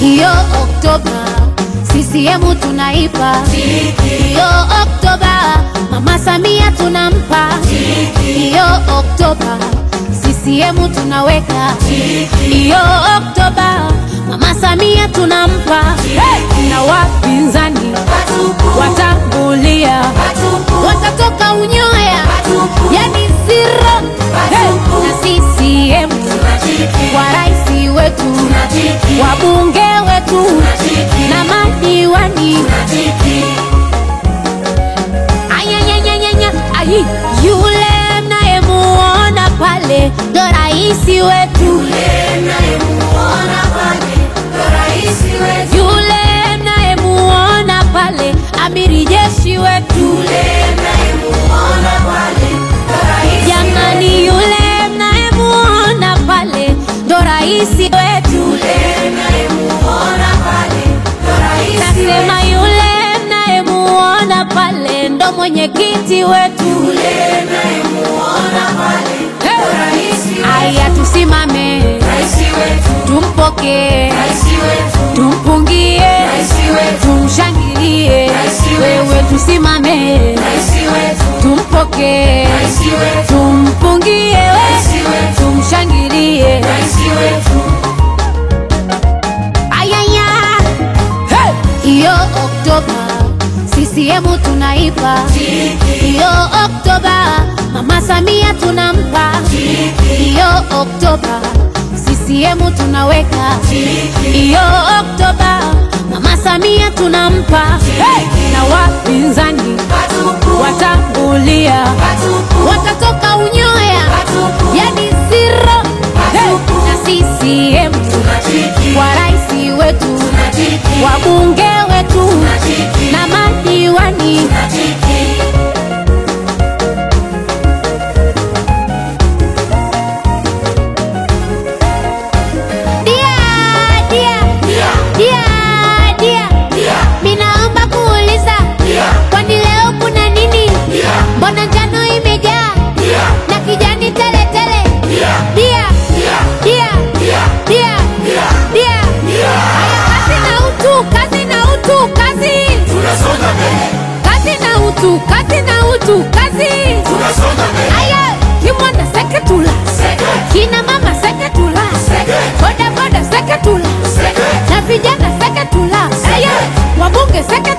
Iyo Oktoba CCM tunaipa Iyo Oktoba Mama Samia tunampa Iyo Oktoba CCM tunaweka Iyo Oktoba Mama Samia tunampa hey! na wapinzani watangulia watatoka unyoya yani zero hey! na CCM kwa rais wetu wabunge wetu na madiwani ayanyanyanyanya ayi yule mnayemuona pale ndo raisi wetu yule mnayemuona pale amiri jeshi wetu jamani yule mnayemuona pale ndo raisi wetu nasema yule mnayemuona pale ndo mwenyekiti wetu Hey! aya tusimame tumpokee tumpungie tumshangilie wewe tusimame tumpokee tumpungie we tumshangilie ayaya hey! iyo oktoba CCM tunaipa iyo oktoba mama samia tunampa iyo oktoba CCM tunaweka iyo oktoba mama samia tunampa hey! na wapinzani watangulia watatoka unyoya yani zero hey! na CCM kwa rais wetu wabunge wetu na madiwani dia dia dia dia minaomba kuuliza kwani leo kuna nini mbona njano imejaa na kijani tele tele dia dia dia dia haya kazi na utu kazi na utu kazi Tunasonga mbele, kazi na utu kazi na utu kazi tunasonga mbele. aya kimwana seketula kina mama seketula boda boda seketula Seke, na vijana seketula aya wabunge seketula